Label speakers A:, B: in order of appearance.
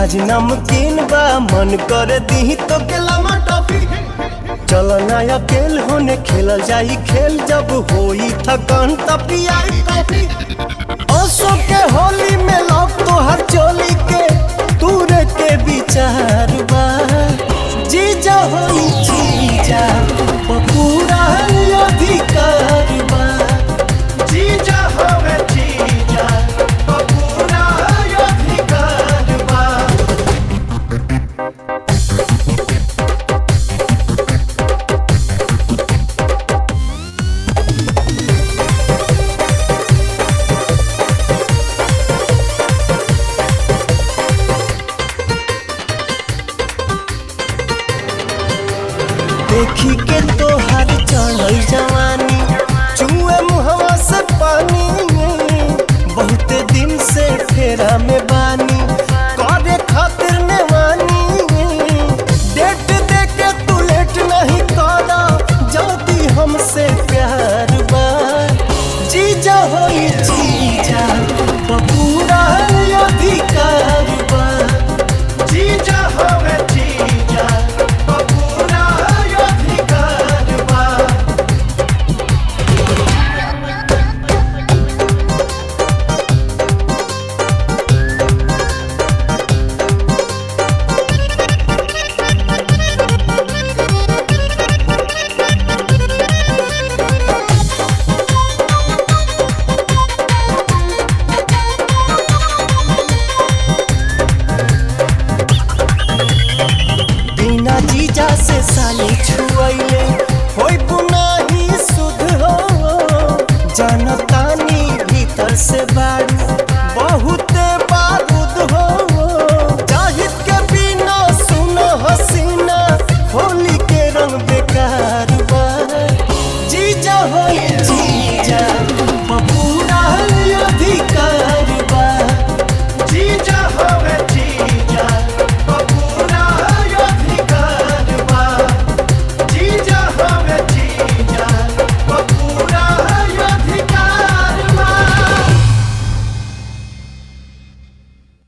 A: मिजाज नमकीन बा मन कर दी तो केला टॉफी चल ना अकेल होने खेलल जाई खेल जब होई थकान तब पियाई कॉफी असो के होली में लौक तो हर चोली के तूरे के विचार बा जीजा होई जीजा ओ पूरा अधिकार बा जीजा होवे जीजा ओ पूरा अधिकार बा देखी के तोहर चढ़ल जवानी चुए मुहवा से पानी बहुते दिन से फेरा में बानी करे खत